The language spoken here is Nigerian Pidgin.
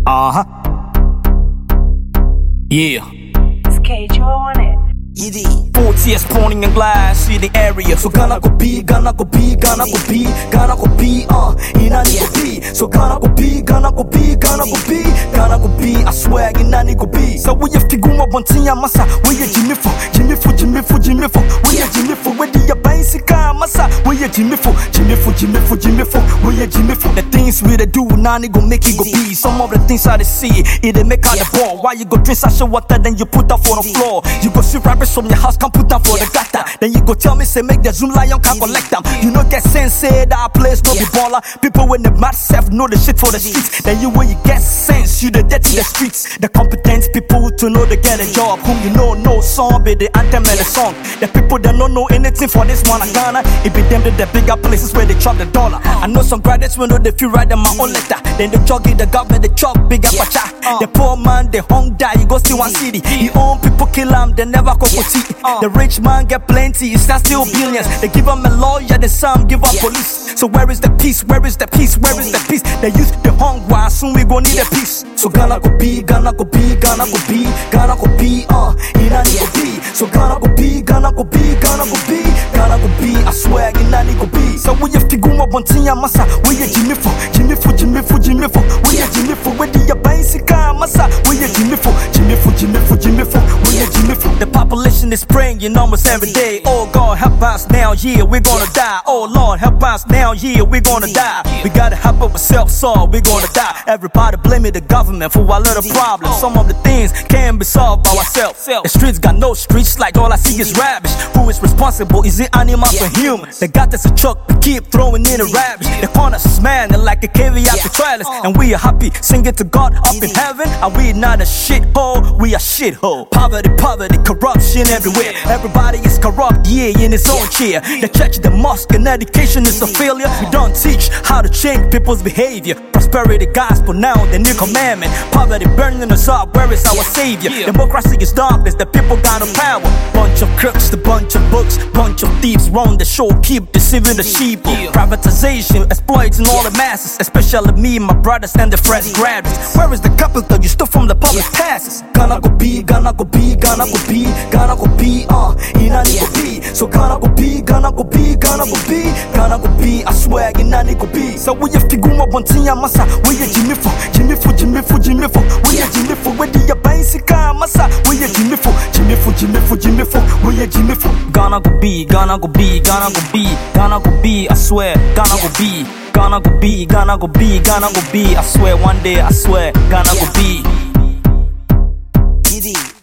Uh huh. Yeah. Schedule on it. Four tears spawning in glass in the area. So Ghana go be, Ghana go be, Ghana go be, Ghana go be, uh, Inani go be. So Ghana go be, Ghana go be, Ghana go be, Ghana go be. I swear, Inani go be. So we have figuma bontinya masa. We are Jimmy for, Jimmy for, Jimmy for, Jimmy for. We are Jimmy for. Where the bicycle masa. We are Jimmy for, Jimmy for, Jimmy for, Jimmy for. We are Jimmy for. The things we dey do, Nani go make it go be. Some of the things I dey see, it dey make out the ball. Why you go drink such water, then you put that for the floor. You go see rabbits from your house, come put that for the gutter. Then you go tell me, say make the Zoom lion can collect them. You know get sense, say that place no be baller. People when the mad self know the shit for the streets. Then you when you get sense, you the dead to the streets. The competent people to know they get a job. Whom you know no song, be the anthem and the song. The people that don't know anything for this one, I Ghana. It be them to the bigger places where they chop the dollar. I know some graduates when know they feel right in my own letter. Then they jog it, the government, they chop bigger pacha. The poor man, they hung die, you go see one city. He own people kill him, they never go for tea. The rich man get plenty, it's not still billions. They give him a lawyer, the some give up police. So where is the peace? Where is the peace? Where is the peace? They use the hunger, soon we gon' need a peace. So Ghana go be, Ghana go be, Ghana go be, Ghana go be, uh, Inani go be. So Ghana go be, Ghana go be, Ghana go be, Ghana go be. I swear, Inani go be. So we have figuma bontinya masa, we are Jimmy for, Jimmy for, Jimmy for, Jimmy for, we are Jimmy for, where the bicycle masa, we are Jimmy for, Jimmy for, Jimmy for, Jimmy for, we are Jimmy for. The population is praying almost every day. Oh God, help us now, yeah, we're gonna die. Oh Lord, help us now, yeah, we're gonna die. We gotta help ourselves, so we're gonna die. Everybody blaming the government for our little problems. Some of the things can be solved by ourselves. The streets got no streets, like all I see is rubbish. Who is responsible? Is it animals or humans? They got us a truck, we keep throwing in the rubbish. They corner smelling like a caveat to trailers. And we are happy, singing to God up in heaven. And we not a shithole, we a shithole. Poverty, poverty, corruption everywhere. Everybody is corrupt, yeah, in its own chair. The church, the mosque, and education is a failure. We don't teach how to change people's behavior. Prosperity gospel now, the new commandment. Poverty burning us up, where is our savior? Democracy is darkness, the people got no power. Bunch of crooks, the bunch of books, bunch of thieves run the show, keep deceiving the sheep. Privatization, exploiting all the masses, especially me, my brothers, and the fresh graduates. Where is the capital you stole from the public passes? Ghana go be, Ghana go be, Ghana go be, Ghana go be, uh, Inani go be. So Ghana go be, Ghana go be, Ghana go be, Ghana go be. I swear, Inani go be. So we have figuma bontinya masa, we are Jimmy for, Jimmy for, Jimmy for, Jimmy for, we are Jimmy for, where the bicycle masa, we are Jimmy for, Jimmy for, Jimmy for, Jimmy for, we are Jimmy for. Ghana go be, Ghana go be, Ghana go be, Ghana go be. I swear, Ghana go be. Ghana go be, Ghana go be, Ghana go be. I swear, one day, I swear, Ghana go be. Giddy.